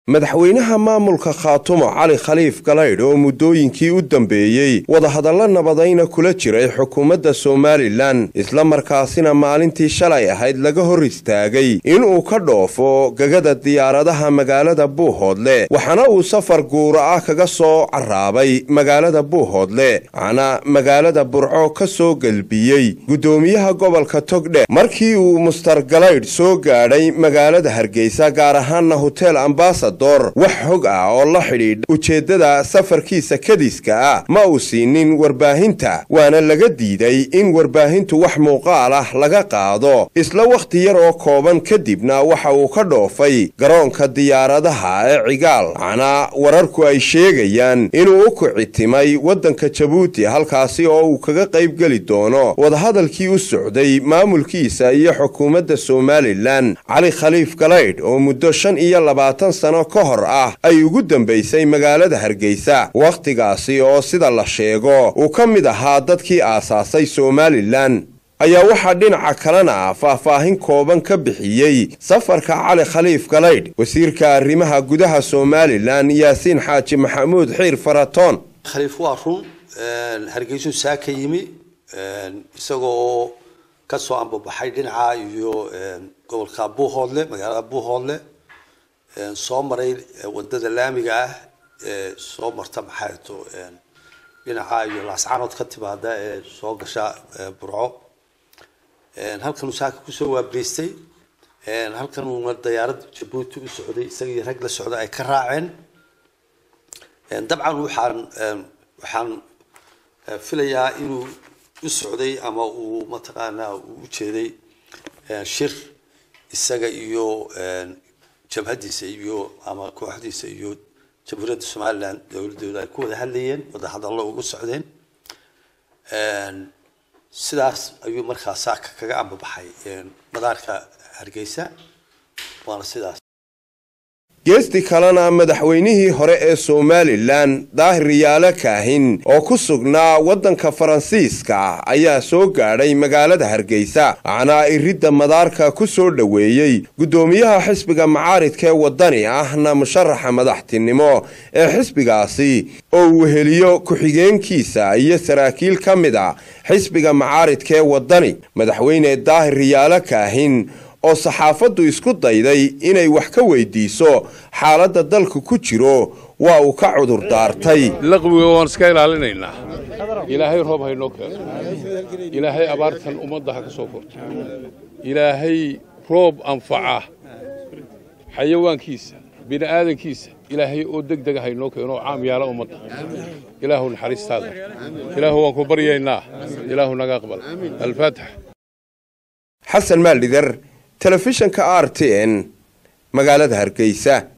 madaxweynaha maamulka khaatumo cali khaliif galaydh oo muddooyinkii u dambeeyey wadahadallo nabadayna kula jiray xukuumadda somalilan islamarkaasina maalintii shalay ahayd laga hor istaagay inuu ka dhoofo gegada diyaaradaha magaalada buuhoodle waxaana uu safar guura ah kaga soo carraabay magaalada buuhoodle waxaana magaalada burco ka soo gelbiyey guddoomiyaha gobolka togdhe markii uu mustar galaydh soo gaadhay magaalada hargeysa gaar ahaanna hotel ambasador wax hog ah oo la xidhiidha ujeeddada safarkiisa kadiska ah ma uu siinin warbaahinta waana laga diiday in warbaahintu wax muuqaal ah laga qaado isla wakhti yar oo kooban kadibna waxa uu ka dhoofay garoonka diyaaradaha ee cigaal waxaana wararku ay sheegayaan inuu u kicitimay waddanka jabuuti halkaasi oo uu kaga qaybgeli doono wadahadalkii u socday maamulkiisa iyo xukuumadda somalilan cali khaliif galaydh oo muddo shan iyo labaatan sano ka hor ah ay ugu dambaysay magaalada hargeysa wakhtigaasi oo sida la sheego uu ka mid ahaa dadkii aasaasay somalilan ayaa waxaa dhinaca kalena faahfaahin kooban ka bixiyey safarka cali khaliif galaydh wasiirka arrimaha gudaha somalilan yaasiin xaaji maxamuud xiir faratoon khaliif waa run hargeysuu saa ka yimi isagoo ka soo ambabaxay dhinaca iyo gobolka buuhoodle magaalada buuhoodle soo maray wadada laamiga ah ee soo marta maxaato dhinaca iyo laascanood ka timaada ee soo gasha burco halkanuu saaka kusoo waabeystay halkanuuna dayaarad jabuuti u socday isagii rag la socda ay ka raaceen dabcan waxaan waxaan filayaa inuu u socday ama uu mataqaanaa uu ujeeday shir isaga iyo jabhadiisa iyo ama kooxdiisa iyo jamhuuriyadda somalilan dowladooda ay ku wada hadlayeen wada hadallo ugu socdeen sidaas ayuu markaa saaka kaga ambabaxay madaarka hargeysa waana sidaas geesti kalena madaxweynihii hore ee somalilan daahir yaale kaahin oo ku sugnaa waddanka faransiiska ayaa soo gaadhay magaalada hargeysa waxaana iridda madaarka ku soo dhoweeyey guddoomiyaha xisbiga macaaridka ee waddani ahna musharaxa madaxtinimo ee xisbigaasi oo uu heliyo ku-xigeenkiisa iyo saraakiil ka mid a xisbiga macaaridka ee waddani madaxweyne daahir yaale kaahin oo saxaafaddu isku dayday inay wax ka weydiiso xaaladda dalku ku jiro waa uu ka cudur daartay laqwiga waan iska ilaalinaynaa ilaahay roob haynoo keeno ilaahay abaartan ummadda ha ka soo korto ilaahay roob anfaca xayawaankiisa bini'aadankiisa ilaahay oo deg dega haynoo keeno oo caam yaala ummadda ilaahu naxariistaada ilaahu waan ku baryaynaa ilaahu naga aqbal alfaatix xasan maaldhidar telefishanka r t n magaalada hargeysa